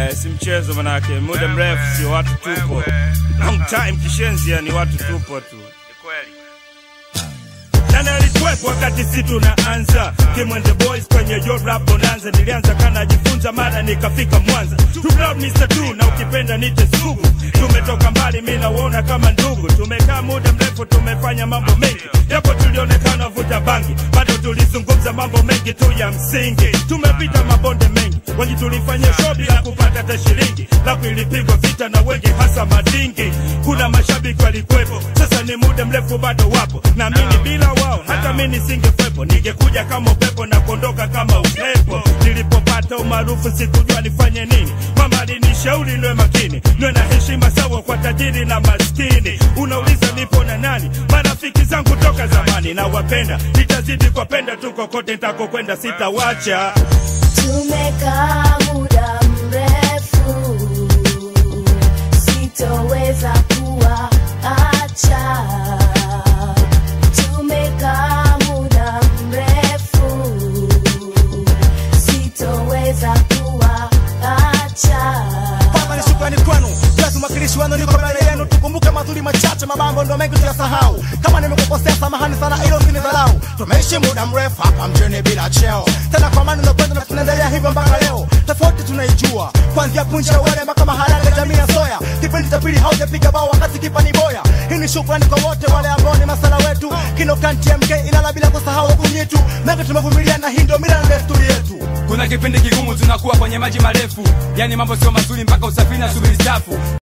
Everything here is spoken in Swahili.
Eh, si mchezo manake, muda mrefu sio watu tupo. Long time kishenzi, yani watu tupo tu. Nani alikuwepo wakati si tunaanza Kimwende Boys kwenye yo rap bonanza Nilianza kana jifunza mara nikafika Mwanza Tu proud Mr. Tu na ukipenda nite sugu Tumetoka mbali mi nauona kama ndugu Tumekaa muda mrefu tumefanya mambo mengi Japo tulionekana vuta bangi Bado tulizungumza mambo mengi tu ya msingi Tumepita mabonde mengi Wengi tulifanya show bila kupata hata shilingi Lapu ilipigwa vita na wengi hasa madingi Kuna mashabiki walikuwepo Sasa ni muda mrefu bado wapo Na mimi bila wao hata mimi nisingekwepo Ningekuja kama upepo na kuondoka kama upepo Nilipopata umaarufu sikujua nifanye nini Mama alinishauri niwe makini Niwe na heshima sawa kwa tajiri na maskini Unauliza nipo na nani Marafiki zangu toka zamani na wapenda Nitazidi kuwapenda tu kokote nitakokwenda sitawacha Tumekaa muda mrefu, sitoweza kuwaacha. Tumekaa muda mrefu, sitoweza kuwaacha. Baba ni shukrani kwenu, Yesu mwakilishi wenu, niko mbele yenu. Tukumbuke mazuri machache, mabambo ndo mengi tuyasahau. Kama nimekukosea, samahani sana, ilo usinidharau. Tumeishi muda mrefu hapa mjini bila cheo, tena kwa amani na upendo, na tunaendelea hivyo mpaka leo. Tofauti tunaijua, kuanzia punje ya wale mpaka maharage, jamii ya soya. Kipindi cha pili haujapiga bao wakati kipa ni boya. Hii ni shukrani kwa wote wale ambao ni masala wetu. Kinokan TMK inala bila kusahau kunyitu, mengi tumevumilia, na hii ndio mila na desturi yetu. Kuna kipindi kigumu tunakuwa kwenye maji marefu, yani mambo sio mazuri mpaka usafiri na subiri safu.